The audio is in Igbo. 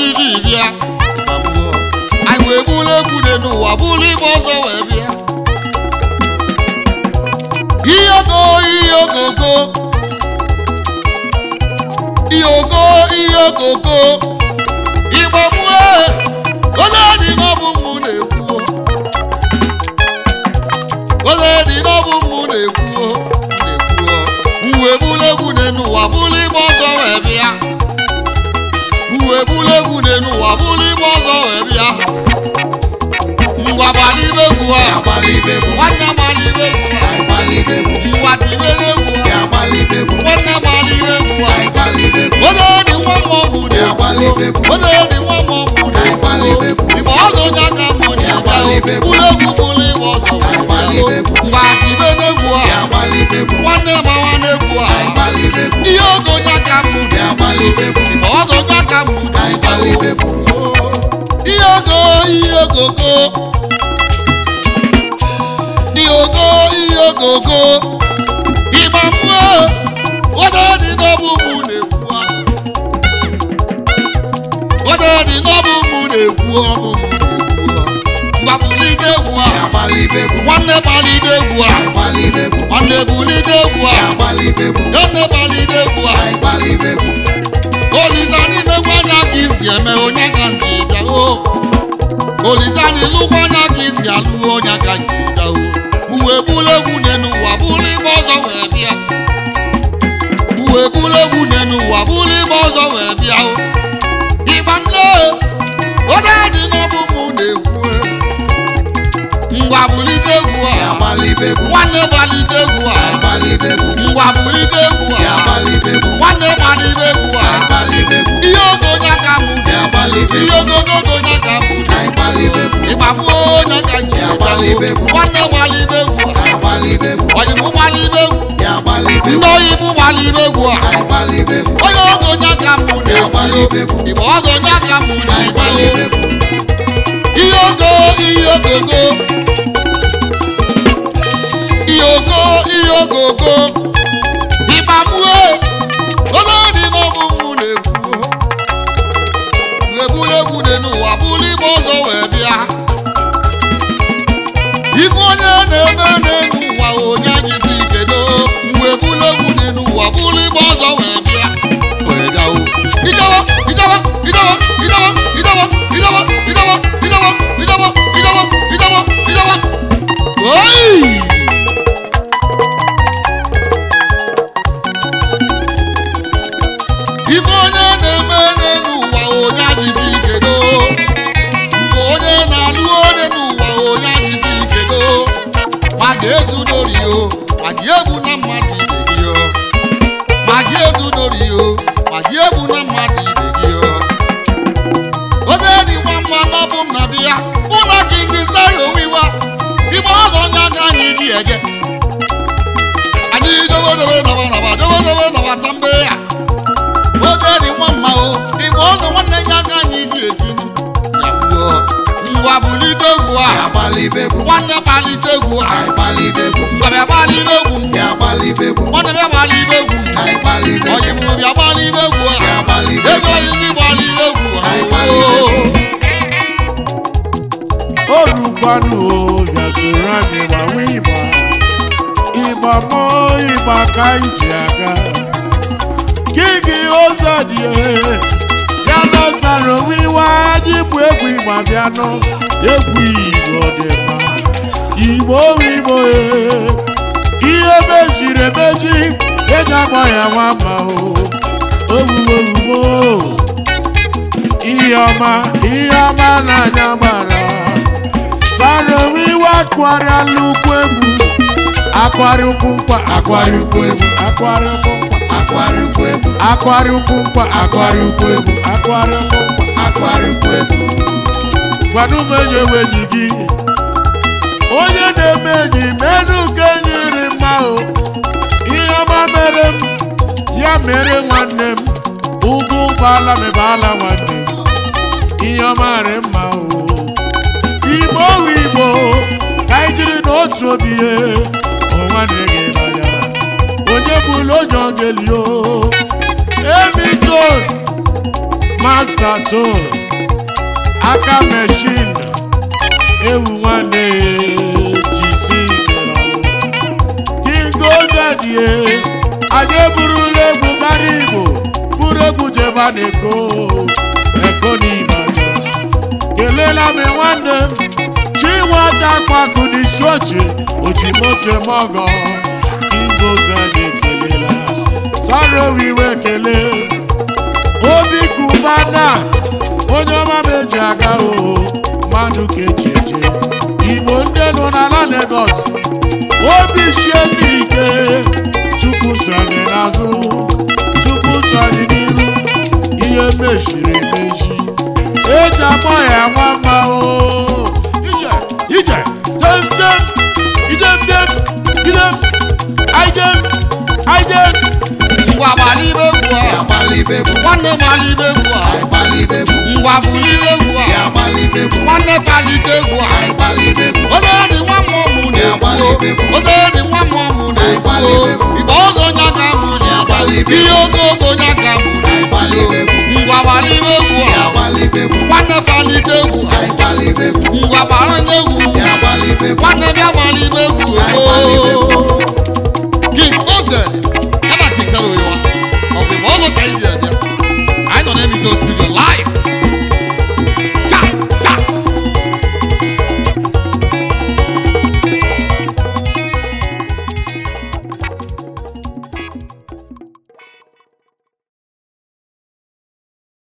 anyị ji bịa ịgbagbuo. anyị wee bụrụ egwu dị n'ụwa bụrụ igbe ọzọ wee bịa ihe ogo ihe ogogo ihe ogo ihe ogogo ịgbagbue onye dị n'ọbụ mụ na-ekwuo onye dị n'ọbụ mụ na-ekwuo na-ekwuo m wee bụrụ egwu n'elu ụwa bụrụ igbe ọzọ wee bịa m wee bụrụ egwu n'elu ụwa bụrụ igbe ọzọ wee bịa ngwa gbara ibe egwu a nwanne gbara ibe egwu a ngwa tibe n'egwu a nwanne gbara ibe egwu a onye dị nwa mmọnwụ na-ekwuo onye dị nwa mmọnwụ na-ekwuo igbe ọzọ onye aka mbụ na-abịa bụrụ egwu bụrụ igbe ọzọ wee bịa ngwa tibe n'egwu a nwanne gbawa n'egwu a ihe oge onye aka mbụ na-ekwuo igbe ọzọ onye aka mbụ na-abịa ihe ogo ihe ogogo ihe ogo ihe ogogo ịgba mmụọ onye dị n'ọbụ mụ na-ekwu onye dị n'ọbụ mụ na-ekwu ọbụ mụ na-ekwu mgbapụlite egwu a nwanne gbalite egwu a nwanne bulite egwu a nne gbalite egwu a olisa n'imegwu anya ka isi eme onye ka ndị bịa o olisa n'ilugwu anya ka isi alụ onye ka ndị bịa o uwe bụrụ egwu n'enu ụwa bụrụ igbe ọzọ wee bịa uwe bụrụ egwu n'enu ụwa bụrụ igbe ọzọ wee bịa o ịgba nne onye dị n'ọbụ mụ na-ekwu ngwa bulite egwu a nwanne gbalite egwu a ngwa bulite egwu a nwanne gbalite egwu a ihe ogo onye aka mụ ihe ogogo onye aka mụ ịgbafuo onye aka nyi nwanne gbalite egwu a oyibo gbalite egwu ndị oyibo gbalite egwu a onye ogo onye aka mụ na-ekwu igbe ọzọ onye aka mụ na-ekwu ihe ogo ihe ogogo ihe ogo ihe ogogo ịgbamue onye dị n'ọbụ mụ na-ekwu wee bụrụ egwu dị n'ụwa bụrụ igbe ọzọ wee bịa ife onye na-eme n'elu ụwa onye jisi kedo mgbe bụrụ egwu dị n'ụwa bụrụ igbe ọzọ wee bịa wee bịa o ijewa ijewa ijewa ijewa ijewa ijewa ijewa ijewa ijewa ijewa ijewa ijewa oyi ife onye na-eme n'elu ụwa onye adịzi ikedo nke onye na-alụ onye n'ụwa onye adịzi ikedo ma ga-ezu n'ori o ma gị egbu na mmadụ ibe gị o ma gị ezu n'ori o ma gị egbu na mmadụ ibe gị o onye dị nwa mma n'ọbụ m na bịa mụ na gị gị sara owiwa igbe ọzọ onye aka anyị ji ege anyị dobedobe nọba nọba dobedobe nọba sambe ya oge dị nwa mma o igbe ọzọ nwanne ya aka anyị ji etinu ya gbuo ngwa bulite egwu a nwanne kpalite egwu a ngwabịa gbalite egwu m nwanne bịa gbalite egwu m onye m bịa gbalite egwu a ego oriri gbalite egwu a olùgbàlù o yàsòrò anyị gbawa ịgba ịgba mọ ịgba ka iji aga kigi ụzọ dị ya nọsara onwe iwe anyị bụ egwu ịgba bịanụ egwu igbo dị mma igbo igbo ihe meziri emezi eji agba ya nwamba o owuwowuwo ihe ọma ihe ọma n'anya gbara sara onwe iwe akwarịala ukwu egwu akwarị ukwu nkwa akwarị ukwu egwu akwarị ukwu nkwa akwarị ukwu nkwa akwarị ukwu egwu akwarị ukwu nkwa gwana ụmụ enyi enweghị gị onye na-eme enyi menụ ka enyi ri mma o ihe ọma mere m ya mere nwanne m ugwu ụgbọala mebala nwanne m ihe ọma rị mma o igbo wu igbo ka anyị jiri n'otu obi ihe ọnwa na-eghe n'anya onye bụla onye ogeli o emiton masta saturn aka meshin ewu nwanne jisi ikeralụ king ozedie anyị eburula egwu gara igbo buru egwu jeba na eko eko n'ibaja kelela m nwanne m chinwata kpaku n'isi oche ojimoche mọgọ king ozedie kelela sarowiwe kele obi kubana onye ọma m eji aga o mmadụ ka eji eje igbo ndị nọ n'ala Lagos obi shie n'ike chukwu sọrị n'azụ chukwu sọrị n'ihu ihe mechiri emechi eji akpọ ya nwa mma o ije ije temtem idemdem idem aidem aidem ngwa gbara ibe egwu a Agbalibegwu, nwanne gbara ibe egwu a agbalibegwu, ngwa buru ibe egwu a agbalibegwu, nwanne palite egwu a agbalibegwu, oge dị nwa mmụọ mụ na-ekwu oge dị nwa mmụọ mụ na-ekwu igbe ọzọ onye aka mụ na-agbalị ihe ogogo onye aka mụ agbalibegwu, ngwa gbara ibe egwu a agbalibegwu, nwanne palite egwu a agbalibegwu, ngwa gbara n'egwu agbalibegwu, nwanne bịa gbara ibe egwu